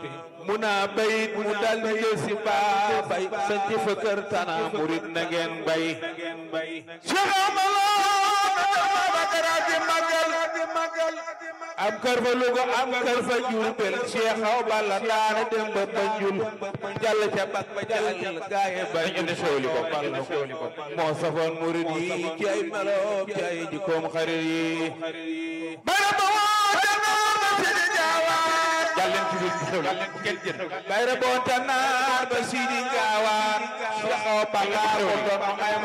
mu naa bayit mu dal di jël si baa bay sanc fa kër tana murit na ngeen bay Cheikh Amalo Bakara di magal am kër fa Louga am kër fa Jurbel Cheikh Aw Balla daana dem ba Banjul jàll ca bak ba jàll gaaye ba ñu ne sooli ko balla ko moo safoon murit yi ci ay meloom ci ay jikkoom xarit yi bara ba woote naar ba sidi gaawaan jàlleen ci biir xew la kenn jën bayra boonta naar ba sidi gaawaan Cheikh Aw Balla ko doon ay